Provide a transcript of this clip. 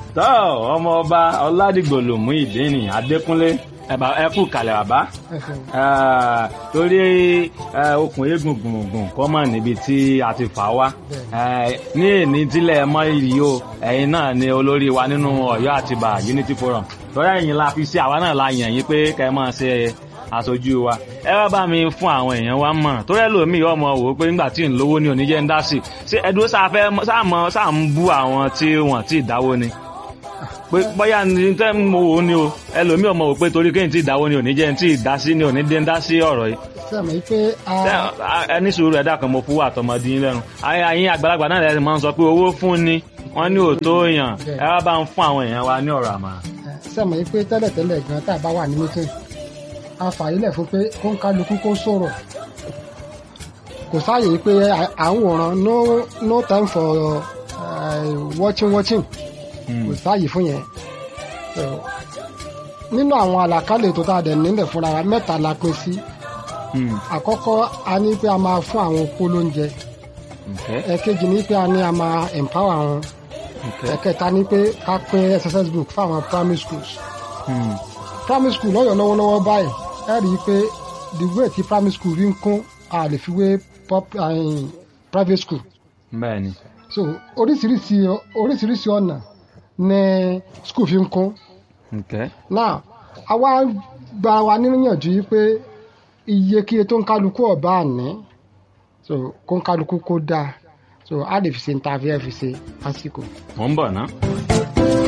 tọ́ ọmọ ọba ọládìgbòlùmú ìdíni adékúnlé ẹ̀bà ẹ̀kú kalẹ̀ bàbá Eh, torí eh, okùn eégún gbùngbùn kọ́ mọ̀ níbi tí a ti fà wá Eh, ní èní tílẹ̀ mọ́ ìrì o ẹ̀yin náà ni olórí wa nínú ọ̀yọ́ àtibá unity forum torí ẹ̀yin la fi sí àwa náà la yàn yín pé kẹ́ ẹ máa ṣe aṣojú wa ẹ wá bá mi fún àwọn èèyàn wa mọ̀ torí ẹlòmíì ọmọ wò ó pé nígbà tí ń lówó ní oníjẹ́ ń dá sí ṣé ẹdúró sáfẹ́ sáàmọ́ sáà ń bú àwọn tí wọ́n ti dáwó ni pé bóyá ní tẹ́ mo wò ó ni o ẹlòmíì ọmọ wò pé torí kéyìn tí ìdáwó ni ò ní jẹ́ tí ìdá sí ni ò ní dé ń dá sí ọ̀rọ̀ yìí sẹ́mi pé a Ṣé- a- ẹni sùúrù ẹ̀dá kan mo fún wa àtọmọdé yín lẹ́nu ayé ayé àgbàlagbà náà lẹ́sìn máa ń sọ pé owó fún ni wọ́n ní òótọ́ èèyàn ẹ wá bá ń fún àwọn èèyàn wa ní ọ̀rọ̀ àmà. sẹ́mi pé tẹ́lẹ̀tẹ́lẹ̀ gan tá a bá wà ní mítìn a fàyílẹ̀ fún pé kó ń kálukú kó sọ̀rọ̀ kò sáàyè pé à- à ń wòran no no time for uh, watching watching kò sáàyè fún yẹn So, nínú àwọn àlàkálẹ̀ tó tá a dẹ̀ nílẹ̀ fúnra wa mẹ́ta la pín sí àkọ́kọ́ a ní pé a máa fún àwọn opó lóúnjẹ ẹ̀kejì ní pé a ní a máa empower wọn ẹ̀kẹta ní pé ká pín exercise book fáwọn primary schools primary school lọ́yọ̀ lọ́wọ́lọ́wọ́ báyìí ẹ rí i pé the way tí primary school rí ń kún a lè fi wé pop- eh, private school bẹ́ẹ̀ ni so oríṣiríṣi oríṣiríṣi ọ̀nà ní school fi ń kún Okay. náà àwa gba wa níyànjú yìí pé iye kíye tó ń kálukú ọ̀bá àní so kó ń kálukú kó dáa so a lè fi ṣe ní ta fi ẹ fi ṣe lásìkò. mò ń bọ̀ ná.